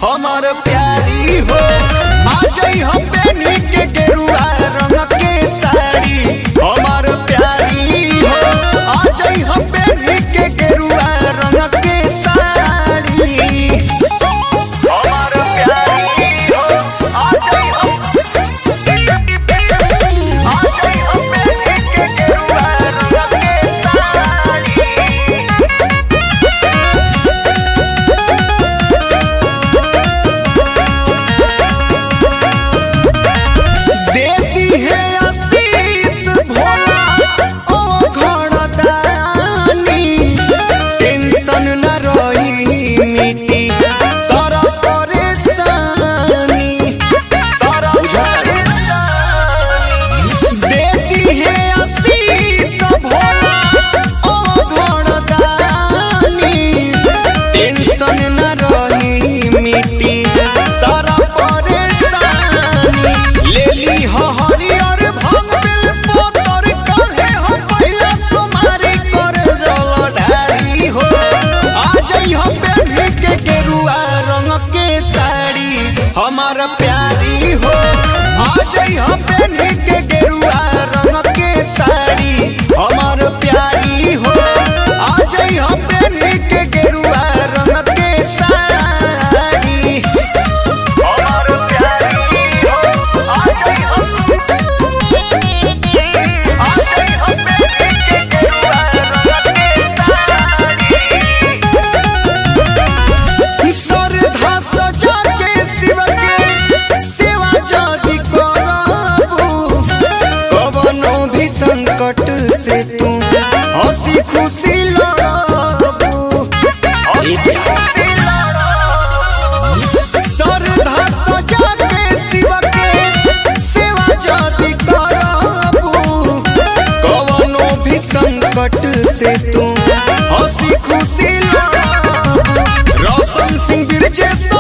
हमार प्यारी हो आ जाई हम बेनी के गेरुआ रंग के साड़ी हमार प्यारी हो आ जाई हम बेनी के गेरुआ रंग के साड़ी हमार प्यारी हो आ जाई हम आ जाई हम बेनी के गेरुआ रंग के साड़ी देती है आशीष भोला ओ घड़दानी टेंशन न रही मिटी सारा परेशानी सारा परेशानी देती है आशीष भोला ओ घड़दानी टेंशन न रही मिटी सारा परेशानी लेली हो हरियर भंग बिल पोतर काहे हो पहिला सोमारी कर जल ढारी हो आ जाई हो बेनी के गेरुआ रंग के साड़ी हमार प्यारी हो आ जाई हो बेनी के गेरुआ रंग के साड़ी हमार प्यारी हो आ जाई हो बेनी के गेरुआ रंग के साड़ी हमार प्यारी हो आ जाई हो आ जाई हो बेनी के गेरुआ रंग के साड़ी श्रद्धा सजा के शिव के सेवा जदि करबू कवनो भी संकट से तू हंसी खुशी लड़बू श्रद्धा सजा के शिव के सेवा जदि करबू कवनो भी संकट से तू हंसी खुशी लड़बू रोशन सिंह बिरजे